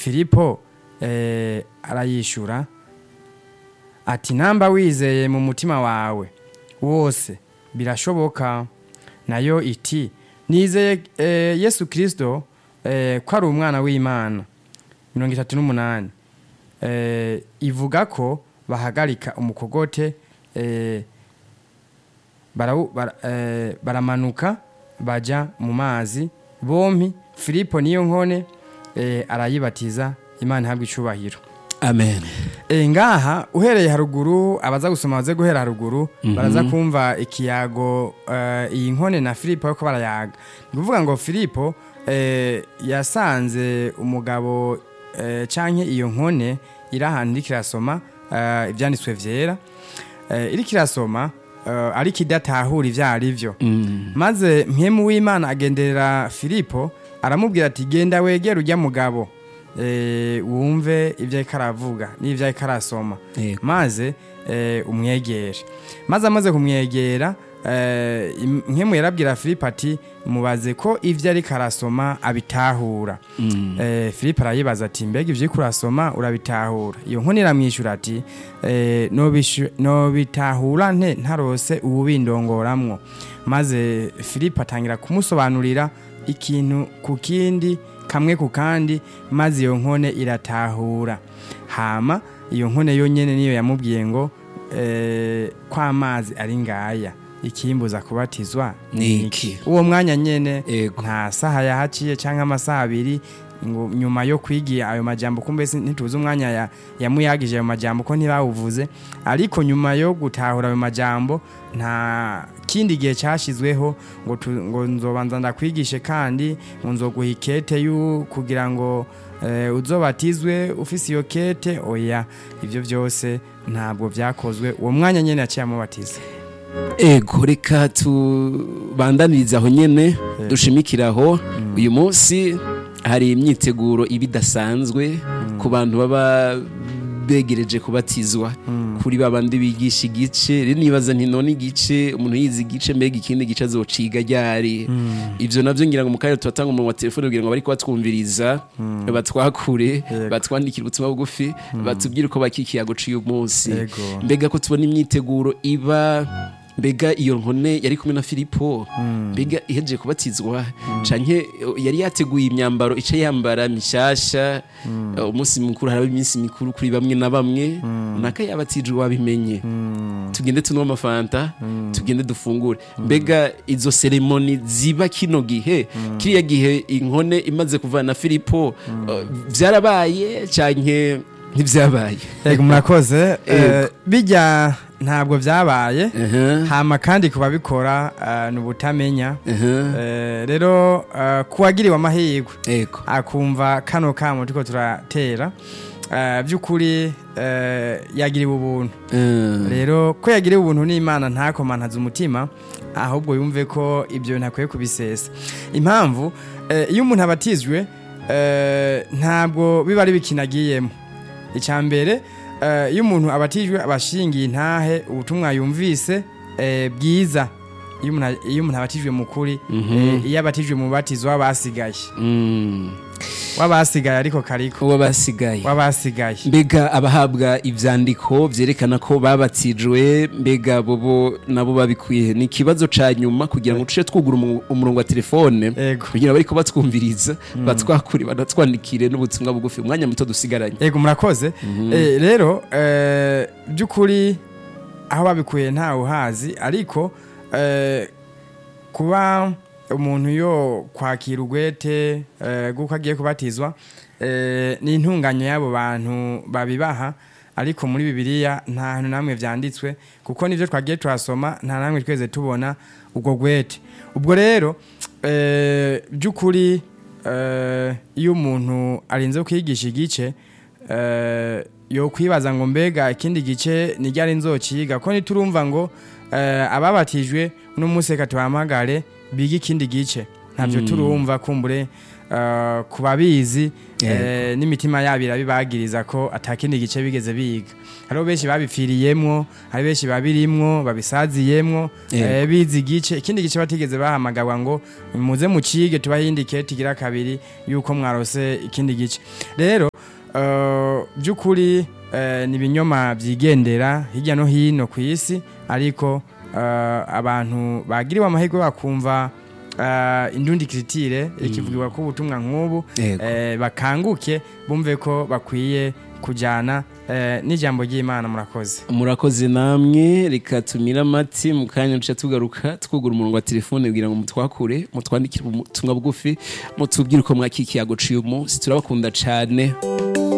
filipo eh, arayishura ati namba wizeye mu mutima wawe wose birashoboka nayo iti nizeye eh, yesu kirisito eh, ko ari umwana w'imana mirongo itatu n'umunani eh, ivuga ko bahagarika umukogote eh, barawu- bara- eh, baramanuka baja mu mazi bompi filipo niyo nkone eh, arayibatiza imana ihabwa icubahiro amen e, ngaha uhereye haruguru abaza gusoma baze guhera haruguru baraza kumva ikiyago eh, iyi nkone na filipo yuko barayaga ni kuvuga ngo filipo eh, yasanze umugabo eh, canke iyo nkone iri ahantu iriko irasoma eh, ivyanditswe vyera eh, iriko irasoma eh, ariko idatahura ivyo ari vyo Mm. maze mpemu w'imana agenderera filipo aramubwira ati genda wegere ujya mugabo eh, wumve ibyo ariko aravuga n'ibyo ariko arasoma Yego. maze eh, umwegere maze amaze kumwegera eh, im- mpemu yarabwira filipo ati mubaze ko ibyo ariko arasoma abitahura Mm. eh, filipo arayibaza ati mbega ibyo uriko urasoma urabitahura iyo nkoni iramwishyura ati eh, "Nobishu- nobitahura nte ntarose uwubindongoramwo maze filipo atangira kumusobanurira ikintu ku kindi kamwe ku kandi maze iyo nkone iratahura hama iyo nkone yonyene niyo yamubwiye ngo eh, ko amazi ari ngaya ikimbuza kubatizwa Ni ni iki? iki uwo mwanya nyene Ego. nta saha yahaciye cyangwa amasaha abiri ngo nyuma yo kwigira ayo majambo kumbe si- ntituzi umwanya ya- yamuyagije ayo majambo ko ntibawuvuze ariko nyuma yo gutahura ayo majambo nta kindi gihe cyashyizweho ngo, tu- ngo nzobanza ndakwigishe kandi ngo nzoguha ikete yu kugira ngo eh, uzobatizwe ufise iyo kete oya ibyo byose ntabwo byakozwe uwo mwanya nyene yaciye amubatiza ego reka tubandanirize aho nyene dushimikire aho uyu munsi hari imyiteguro iba idasanzwe ku bantu baba begereje kubatizwa kuri babandi bigisha igice rero nibaza nti none igice umuntu yize igice mbega ikindi gice azociga ryari ivyo navyo ngira ngo mu kanya tubatanga umuntu wa telefone kugira ngo bariko batwumviriza batwakure batwandikire ubutumwa bugufi batubwire uko bakikiyago c'uyu munsi Ego. mbega ko tubona imyiteguro iba mbega iyo nkone yari kumwe na filipo mbega ihejeje kubatizwa canke yari yateguye imyambaro ica yambara mishasha eh, umunsi mukuru haraba iminsi mikuru kuri bamwe na bamwe naka yabatijwe wabimenye tugende tunywe amafanta tugende dufungure mbega izo seremoni ziba kino gihe kiriya gihe inkone imaze kuvana na filipo eh, vyarabaye canke ntivyabaye yego murakoze Ego. Eh, bijya ntabwo byabaye Aha, hama kandi ku babikora eh, ni ubutamenya aha, Eh, rero eh, ku wagiriwe amahirwe ego akumva kano kamo turiko turatera eh, by'ukuri eh, yagiriwe ubuntu Eh, rero ko yagiriwe ubuntu n'imana ntakomantaze umutima ahubwo yumve ko ibyo bintu akwiye kubisesa impamvu eh, iyo umuntu abatizwe eh, ntabwo biba ari bikinagiyemo icya mbere eh, iyo umuntu abatijwe aba ashingiye intahe ubutumwa yumvise eh, bwiza iyo umuntu- iyo umuntu abatijwe mu kuri eh, iyo abatijwe mu batizo w'abasigaye mm, w'abasigaye ariko kariko uwo basigaye w'abasigaye mbega abahabwa ivyandiko vyerekana ko babatijwe mbega bobo nabo babikwiye ni ikibazo ca nyuma kugira ngo tuce twugura umu- umurongo wa telefone Ego. kugira bariko batwumviriza batwakure banatwandikire n'ubutumwa bugufi umwanya muto dusigaranye yego murakoze Eh, rero eh, by'ukuri aho babikuye ntawe uhazi ariko eh, kuba umuntu yo kwakira ugwete eh, guko agiye kubatizwa eh, ni intunganyo y'abo bantu babibaha ariko muri bibiliya nta hantu namwe vyanditswe kuko nivyo twagiye turasoma nta namwe tweze tubona ubwo gwete ubwo rero eh, by'ukuri eh, iyo umuntu arinze kwigisha igice eh, yo kwibaza ngo mbega ikindi gice ni ryari nzociga ko niturumva ngo eh, ababatijwe uno munsi reka tubahamagare biga ikindi gice ntabyo turumva kumbure eh, ku babizi eh, n'imitima yabo irabibagiriza ko atakindi gice bigeze biga hariho benshi babipfiriyemwo hari benshi babirimwo babisaziyemwo Yego. eh, bize igice ikindi gice batigeze bahamagarwa ngo muze mucige tubahe iyindi kete igira kabiri yuko mwarose ikindi gice rero eh, by'ukuri eh, ni ibinyoma byigendera hirya no hino ku isi ariko eh, abantu bagiriwe amahirwe bakumva eh, indundi kiritire ikivugirwa ko ubutumwa nk'ubu Yego. eh, bakanguke bumve ko bakwiye kujyana eh, n'ijambo ry'imana murakoze murakoze namwe reka tumire amati mu kanya duce tugaruka twugura umurongo wa telefone kugira ngo mutwakure mutwandikire ubutumwa bugufi mutubwire uko mwakikiye aguciye umunsi turabakunda cyane